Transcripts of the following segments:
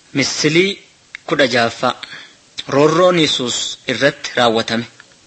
Misilii kudha jaaffaa Roorroon Yesuus irratti raawwatame.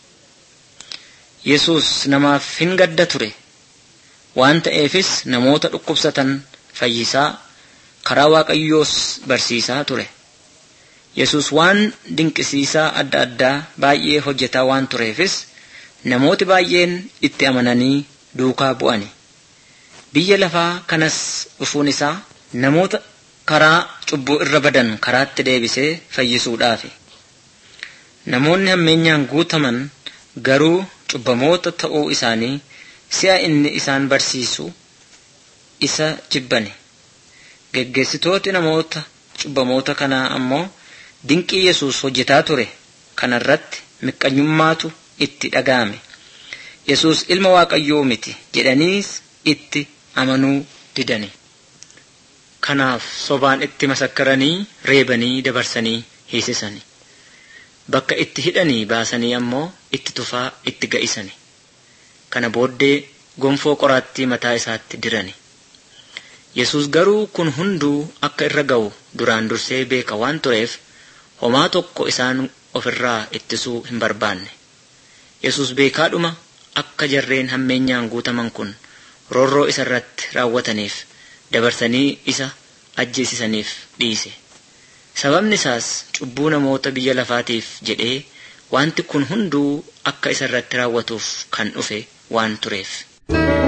Yesuus namaaf hin gadda ture. Waan ta'eefis namoota dhukkubsatan fayyisaa karaa Waaqayyoos barsiisaa ture. Yesuus waan dinqisiisaa adda addaa baay'ee hojjetaa waan tureefis namooti baay'een itti amananii duukaa bu'ani. Biyya lafaa kanas dhufuun isaa namoota karaa cubbuu irra badan karaatti deebisee fayyisuudhaafi. Namoonni hammeenyaan guutaman garuu cubbamoota ta'uu isaanii si'a inni isaan barsiisu isa jibbani. Geggeessitooti namoota cubbamoota kanaa ammoo dinqii Yesuus hojjetaa ture kanarratti miqqanyummaatu itti dhaga'ame. Yesuus ilma Waaqayyoo miti jedhaniis itti amanuu didani. Kanaaf sobaan itti masakkaranii reebanii dabarsanii hiisisani. Bakka itti hidhanii baasanii ammoo itti tufaa itti ga'isani. Kana booddee gonfoo qoraattii mataa isaatti dirani. Yesuus garuu kun hunduu akka irra ga'u duraan dursee beeka waan tureef homaa tokko isaan ofirraa ittisuu hin barbaanne. Yesuus beekaadhuma akka jarreen hammeenyaan guutaman kun roorroo isa irratti raawwataniif dabarsanii isa ajjeesisaniif dhiise. Sababni isaas cubbuu namoota biyya lafaatiif jedhee wanti kun hunduu akka isa irratti raawwatuuf kan dhufe waan tureef.